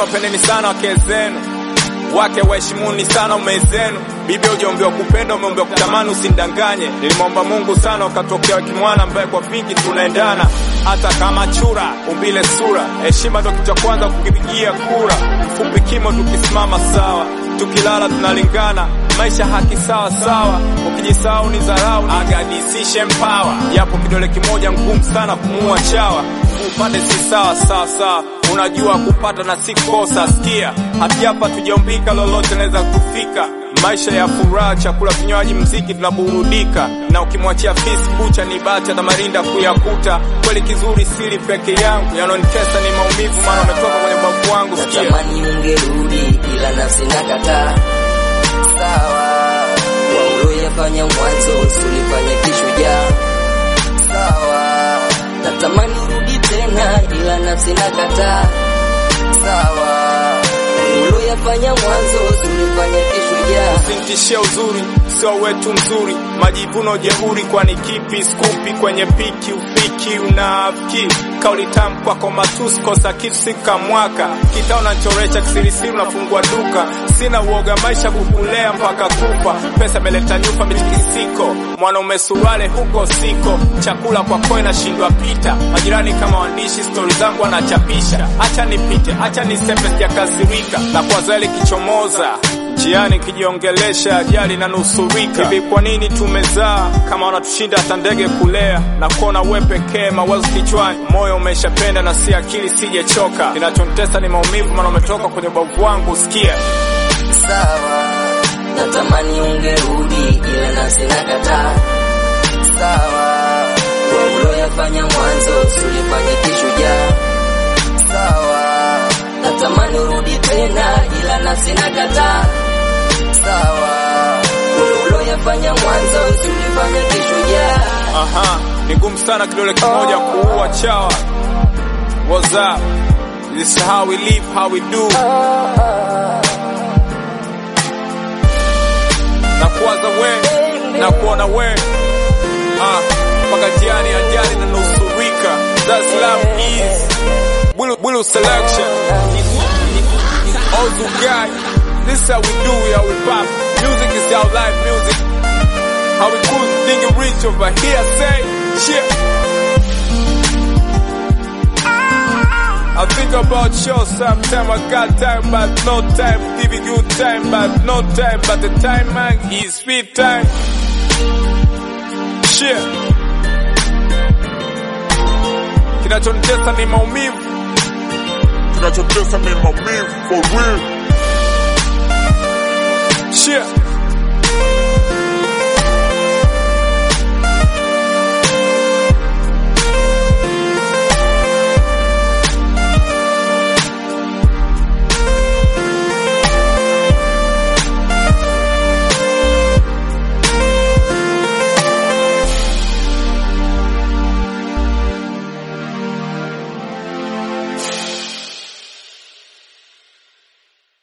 wapendeni sana wake zenu wake waheshimuni sana ume zenu. Bibi hujaombewa kupenda, umeombewa kutamani, usindanganye. Nilimwomba Mungu sana, ukatokea kimwana ambaye kwa vingi tunaendana, hata kama chura umbile sura. Heshima ndo kitu cha kwanza kukipigia kura. Mfupi kimo, tukisimama sawa, tukilala tunalingana, maisha haki sawa sawa. Ukijisahau ni dharau, agadisishe mpawa, japo kidole kimoja ngumu sana kumuua chawa. Upande si sawa sawa sawa, unajua kupata na si kosa. Sikia, hati hapa tujaumbika, lolote naweza kufika. Maisha ya furaha, chakula, vinywaji, mziki, tunaburudika. Na ukimwachia fisi bucha ni bata na marinda kuyakuta. Kweli kizuri siri peke yangu, yanonitesa ni maumivu, maana umetoka kwenye bavu wangu. Sikia, Natamani ungerudi ila nafsi nakataa. Sawa, kwa uloyafanya mwanzo usilifanye kishujaa. Sawa, natamani urudi tena ila nafsi nakataa. Sawa, uloyafanya mwanzo usilifanye kishujaa. Usinitishie uzuri, sio wetu mzuri, majivuno jeuri, kwani kipi skupi kwenye piki ufiki unafiki kauli tamu kwako matusi, kosa kitu sika mwaka kitao nachoresha kisirisiri, unafungua duka, sina uoga maisha kukulea mpaka kufa, pesa meleta nyufa mitikisiko, mwanaume suruale huko siko, chakula kwa koe nashindwa pita, majirani kama waandishi stori zangu wanachapisha, acha nipite, acha nisepe, sijakasirika na kwa zali kichomoza njiani kijiongelesha ajali na nusurika. Hivi kwa nini tumezaa kama wanatushinda hata ndege kulea? Na kuona we pekee, mawazo kichwani, moyo umeshapenda na si akili sijechoka. Kinachonitesa ni maumivu, maana umetoka kwenye ubavu wangu. Sikia, Sawa, natamani ungerudi ila nafsi nakataa. Sawa, kwa uloyafanya mwanzo usilifanye kishujaa. Sawa, natamani urudi tena ila nafsi nakataa. Sawa, kwa uloyafanya mwanzo usilifanye kishujaa. aha, ni ngumu sana kidole kimoja kuua chawa. What's up? This is how we live, how we do. Na kuwaza we, na kuona we Ah, mpaka jiani ajali na nusurika. That's love is Bulu, Bulu selection. Ozu guy, this is how we do it, how we pop. Music is our life music. How we cool, thinking rich over here, say shit. I think about you sometime. I got time, but no time. Giving you time, but no time. But the time, man, is sweet time. Shit. Kinachonitesa ni maumivu. Kinachotesa ni maumivu for real. Shit.